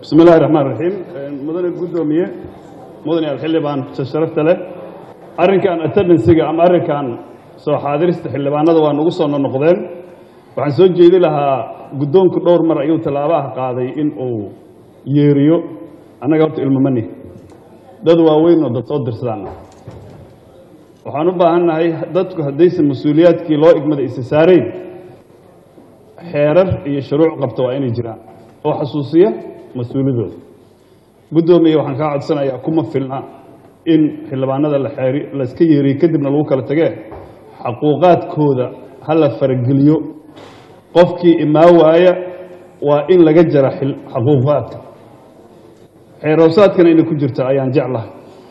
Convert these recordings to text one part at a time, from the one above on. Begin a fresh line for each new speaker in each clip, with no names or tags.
bismi illahi raxmaan raxiim mudane guddoomiye mudane alxildhibaan sharafta leh arrinkan attendansiga ama arrinkan soo xaadirista xildhibaanada waa nagu soo nonoqdeen waxaan soo jeedi lahaa guddoonku dhowr mar ayuu tallaabaha qaaday in uu yeeriyo annaga horta ilmamani dad waaweyn oo dad soo dirsadaan waxaan u baahannahay dadku haddaysan mas-uuliyaadkii loo igmada isa saarayn xeerar iyo shuruuc qabta waa inay jiraan oo xasuusiya mas-uuliyadooda guddoomiye waxaan kaa codsanayaa kuma filna in xildhibaanada la xeeri la iska yeeriyo kadibna lagu kala tagee xaquuqaadkooda ha la farageliyo qofkii imaa waaya waa in laga jara xaquuqaadka xeerowsaadkana inay ku jirta ayaan jeclahay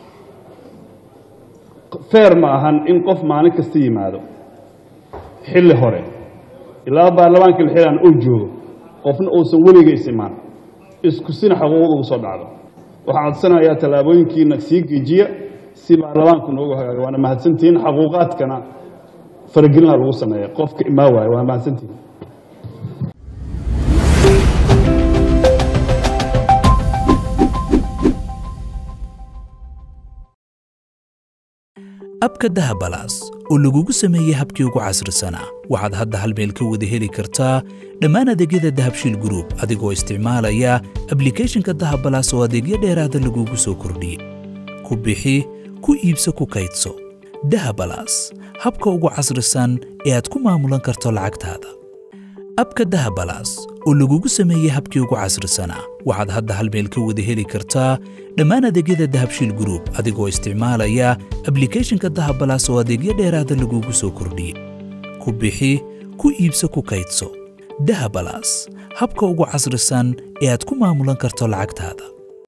feer ma ahan in qof maalin kasta yimaado xilli hore ilaa baarlamaanka lxilaan uu joogo qofna uusan weliga is imaan isku sina xaquuqda ugu soo dhacdo waxaan codsanayaa tallaabooyinkiina sii geejiya si baarlamaanku noogu hagaaga waana mahadsantihiin xaquuqaadkana faragelina lagu sameeya qofka imaa waaya waa mahadsantihiin
abka dahabalaas oo lagugu sameeyey habkii ugu casrisanaa waxaad hadda hal meel ka wada heli kartaa dhammaan adeegyada dahabshiil gruub adigoo isticmaalaya ablikhethonka dahabalaas oo adeegyo dheeraada lagugu soo kordhiyey ku bixi ku iibso ku kaydso dahabalaas habka ugu casrisan ee aad ku maamulan karto lacagtaada abka dahabalaas oo lagugu sameeyey habkii ugu casrisanaa waxaad hadda hal meel ka wada heli kartaa dhammaan adeegyada dahabshiil gruub adigoo isticmaalaya ablikhethonka dahabalaas oo adeegyo dheeraada lagugu soo kordhiyey ku bixi ku iibso ku kaydso dahabalaas habka ugu casrisan ee aad ku maamulan karto lacagtaada